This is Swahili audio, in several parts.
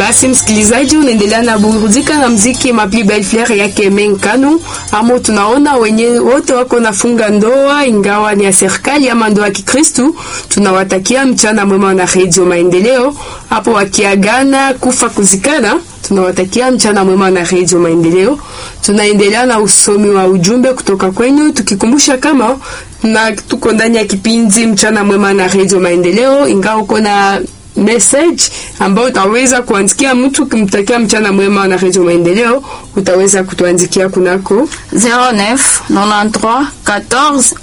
Basi msikilizaji, unaendelea na burudika na mziki Mapli Belle Fleur yake Menkanu, amo tunaona wenye wote wako nafunga ndoa, ingawa ni ya serikali ama ndoa ya Kikristu. Tunawatakia mchana mwema na Radio Maendeleo hapo wakiagana kufa kuzikana tunawatakia mchana mwema na Radio Maendeleo. Tunaendelea na usomi wa ujumbe kutoka kwenu, tukikumbusha kama na tuko ndani ya kipindi mchana mwema na Radio Maendeleo, ingawa uko na message ambao utaweza kuandikia mtu kumtakia mchana mwema na Radio Maendeleo, utaweza kutuandikia kunako 09 93 14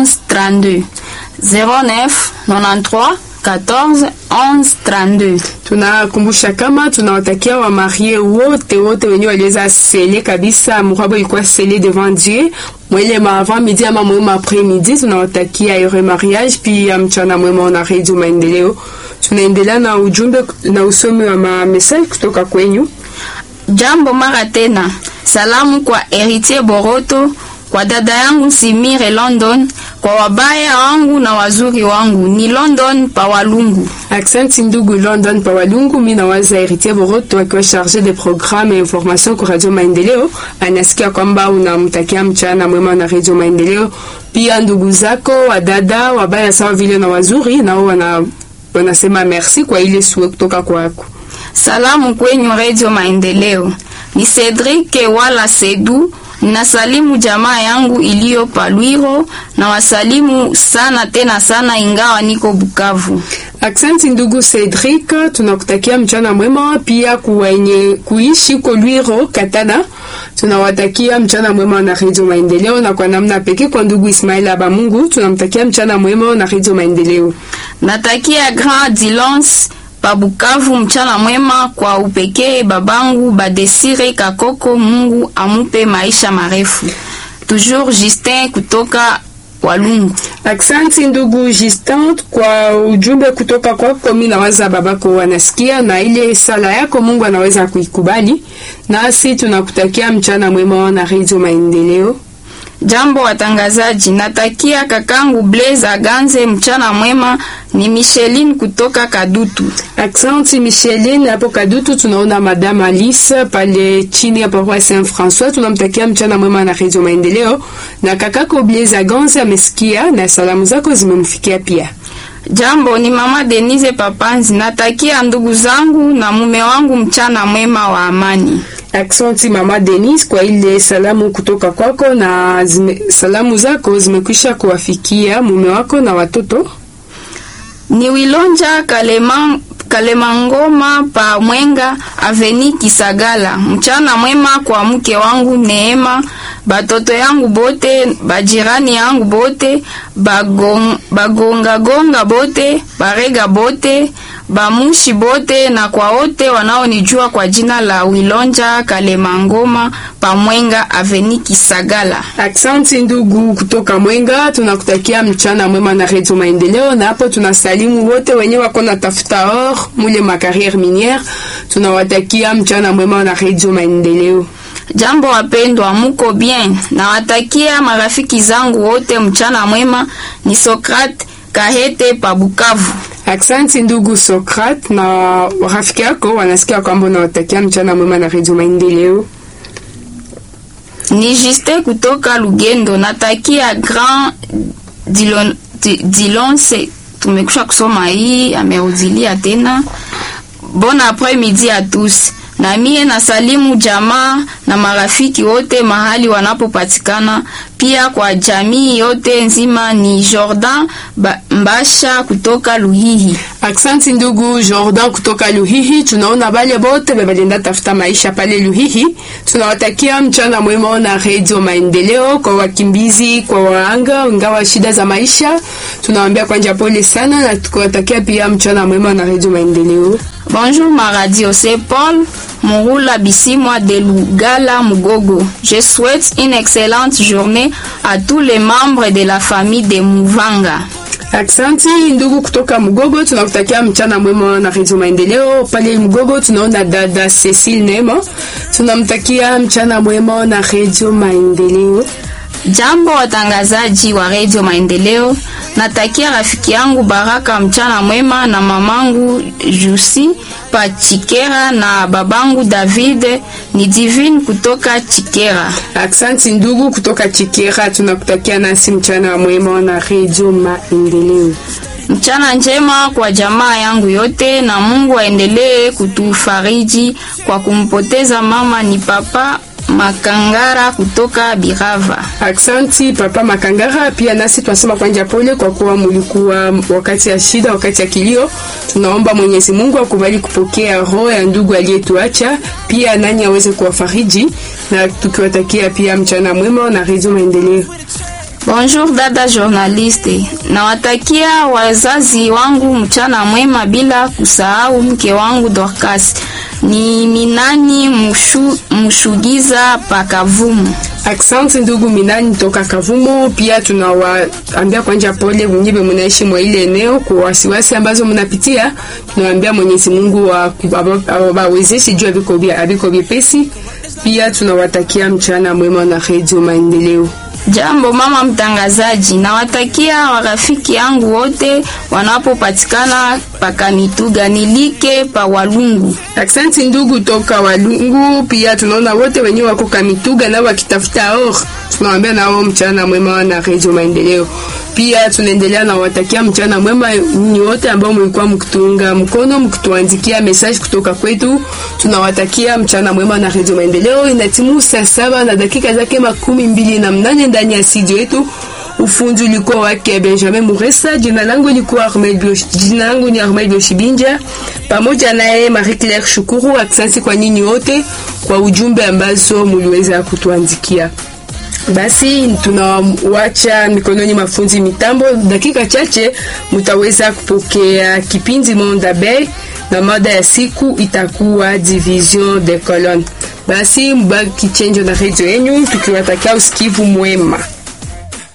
11 32 09 93 14 11 32. Tunakumbusha kama tunawatakia wa marie wote wote wenye waliweza sele kabisa, murabo ilikuwa sele devant Dieu mwele ma avant midi ama mwema après midi. Tunawatakia heureux mariage, pia mchana mwema na Radio Maendeleo. Tunaendelea na ujumbe na usomi wa ma message kutoka kwenyu. Jambo mara tena, salamu kwa Heritier Boroto, kwa dada yangu Simire London, kwa wabaya wangu na wazuri wangu ni London pa Walungu. Accent ndugu London pa Walungu, mimi nawaza Heritier Boroto akiwa charge de programme et information kwa Radio Maendeleo, anasikia kwamba unamtakia mchana mwema na Radio Maendeleo. Pia ndugu zako wadada wabaya sawa vile na wazuri nao wana wanasema merci kwa ile suwe kutoka kwako. Salamu kwenyu Radio Maendeleo. Ni Cedric wala Sedu Nasalimu jamaa yangu iliyo Palwiro na wasalimu sana tena sana, ingawa niko Bukavu. Aksanti ndugu Cedric, tunakutakia mchana mwema. Pia kuwenye kuishi huko Lwiro Katana, tunawatakia mchana mwema na Radio Maendeleo, na kwa namna pekee kwa ndugu Ismail Abamungu tunamtakia mchana mwema na Radio Maendeleo. Natakia Grand Dilance Pabukavu mchana mwema kwa upekee babangu Badesire Kakoko, Mungu amupe maisha marefu. Toujours Justin kutoka Walungu. Aksanti ndugu Justin kwa ujumbe kutoka kwako. Mimi nawaza babako wanasikia na ile sala yako Mungu anaweza kuikubali, nasi tunakutakia mchana mwema na Radio Maendeleo. Jambo watangazaji, natakia kakangu Blaise Aganze mchana mwema. Ni Micheline kutoka Kadutu. Aksanti Micheline hapo Kadutu. Tunaona Madame Alice pale chini ya paroisse Saint François, tunamtakia mchana mwema na Radio Maendeleo, na kakako Blaise Aganze amesikia na salamu zako zimemfikia pia. Jambo ni mama Denise Papanzi, natakia ndugu zangu na mume wangu mchana mwema wa amani. Aksanti mama Denise kwa ile salamu kutoka kwako, na zime, salamu zako zimekwisha kuwafikia mume wako na watoto. Ni Wilonja Kalema, Kalemangoma pa Mwenga Aveni Kisagala. Mchana mwema kwa mke wangu Neema, batoto yangu bote, bajirani yangu bote, bagonga bagonga gonga bote, barega bote, bamushi bote na kwa wote wanaonijua kwa jina la Wilonja Kalemangoma pa Mwenga Aveni Kisagala. Aksanti ndugu kutoka Mwenga, tunakutakia mchana mwema na Radio Maendeleo, na hapo tunasalimu wote wenye wako na tafuta or mule makarriere miniere, tunawatakia mchana mwema na Radio Maendeleo. Jambo wapendwa, muko bien? Nawatakia marafiki zangu wote mchana mwema. Ni Sokrate Kahete pa Bukavu. Aksanti ndugu Sokrat na rafiki yako wanasikia kwamba unawatakia mchana mwema na Radio Maendeleo. Ni Juste kutoka Lugendo, natakia Grand Dilon, Dilonse. Tumekusha kusoma hii, amerudilia tena. Bon après midi à tous. Na mie na salimu jamaa na marafiki wote mahali wanapopatikana, pia kwa jamii yote nzima. Ni Jordan ba, Mbasha kutoka Luhihi. Aksanti ndugu Jordan kutoka Luhihi. Tunaona bale bote bebalenda tafuta maisha pale Luhihi, tunawatakia mchana mwema na Radio Maendeleo. Kwa wakimbizi, kwa waanga ingawa shida za maisha, tunawaambia kwanja pole sana, na tukiwatakia pia mchana mwema na Radio Maendeleo. Bonjour ma radio, c'est Paul Mouroula Bissimwa de Lugala Mugogo. Je souhaite une excellente journée à tous les membres de la famille de Muvanga. Aksanti ndugu kutoka Mugogo, tunakutakia mchana mwema na Radio Maendeleo. Pale Mugogo tunaona dada Cecile Nema, tunamtakia mchana mwema na Radio Maendeleo. Jambo watangazaji wa Radio Maendeleo, natakia rafiki yangu Baraka mchana mwema na mamangu Jusi pa Chikera na babangu David ni Divine kutoka Chikera. Aksanti ndugu kutoka Chikera, tunakutakia nasi mchana mwema na Radio Maendeleo. Mchana njema kwa jamaa yangu yote, na Mungu aendelee kutufariji kwa kumpoteza mama ni papa Makangara kutoka Birava. Aksanti papa Makangara, pia nasi tunasema kwanja pole kwa kuwa mulikuwa wakati ya shida, wakati ya kilio. Tunaomba Mwenyezi Mungu akubali kupokea roho ya ndugu aliyetuacha, pia nani aweze kuwafariji, na tukiwatakia pia mchana mwema na Radio Maendeleo. Bonjour dada journaliste, nawatakia wazazi wangu mchana mwema, bila kusahau mke wangu Dorcas ni Minani Mushu, Mushugiza Pakavumu. Aksanti ndugu Minani toka Kavumo. Pia tunawaambia kwanja pole wenyewe mnaishi mwa ile eneo kwa wasiwasi ambazo mnapitia. Tunawaambia Mwenyezi Mungu awawezeshe juu abiko vyepesi. Pia tunawatakia mchana mwema na Radio Maendeleo. Jambo mama mtangazaji, nawatakia warafiki yangu wote wanapopatikana pakamituga nilike pa Walungu. Aksanti ndugu toka Walungu. Pia tunaona wote wenyewe wako kamituga na wakitafuta or, tunawaambia nao mchana mwema na Radio Maendeleo. Pia tunaendelea na watakia mchana mwema ni wote ambao mlikuwa mkitunga mkono mkituandikia message kutoka kwetu. Tunawatakia mchana mwema na Radio Maendeleo. Inatimu saa saba na dakika zake makumi mbili na mnane ndani ya studio yetu. Ufundi ulikuwa wake Benjamin Muresa. Jina langu likuwa Armel Bio, jina langu ni Armel Bioshibinja, pamoja naye Marie Claire Shukuru. Asante kwa nyinyi wote kwa ujumbe ambazo muliweza kutuandikia. Basi tunawacha mikononi mafunzi mitambo. Dakika chache mutaweza kupokea kipindi Monde Abeille na mada ya siku itakuwa division de colonne. Basi mbaki chenjo na redio yenu, tukiwatakia usikivu mwema.